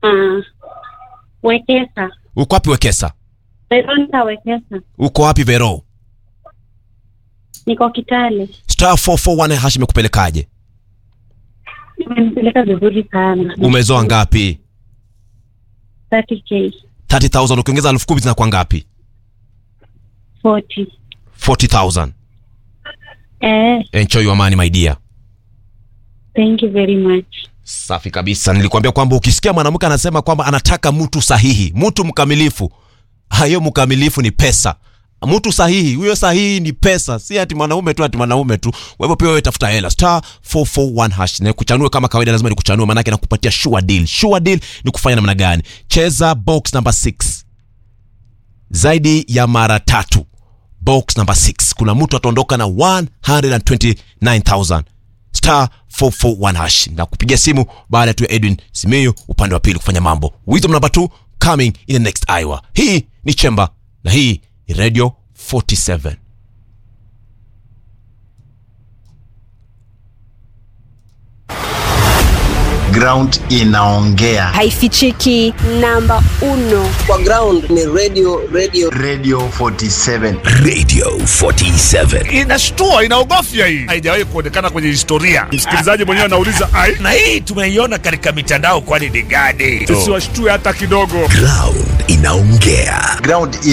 Ah, Wekesa. uko wapi wekesa Veronica Wekesa. uko wapi vero Niko Kitale. star 441 hash imekupelekaje Imenipeleka vizuri sana. umezoa ngapi 30k. 30000 ukiongeza elfu kumi zinakuwa ngapi 40. 40000 Eh, enjoy your money my dear thank you very much. safi kabisa nilikwambia kwamba ukisikia mwanamke anasema kwamba anataka mtu sahihi mtu mkamilifu hayo mkamilifu ni pesa mtu sahihi huyo sahihi ni pesa si ati mwanaume tu ati mwanaume tu kwa hivyo pia wewe tafuta hela star 441 hash na kuchanue kama kawaida lazima nikuchanue maanake nakupatia sure deal sure deal ni kufanya namna gani cheza box number 6 zaidi ya mara tatu box number 6 kuna mtu ataondoka na 129000 star 441 hash na kupigia simu baada tu ya edwin simiyu upande wa pili kufanya mambo wisdom number 2 coming in the next hour hii ni chemba na hii ni radio 47 ground inaongea haifichiki namba uno kwa ground ni radio radio radio 47 radio 47 inashtua inaogofya hii haijawahi kuonekana kwenye historia msikilizaji mwenyewe anauliza ai na hii tumeiona katika mitandao kwani ni gani tusiwashtue hata kidogo ground inaongea ground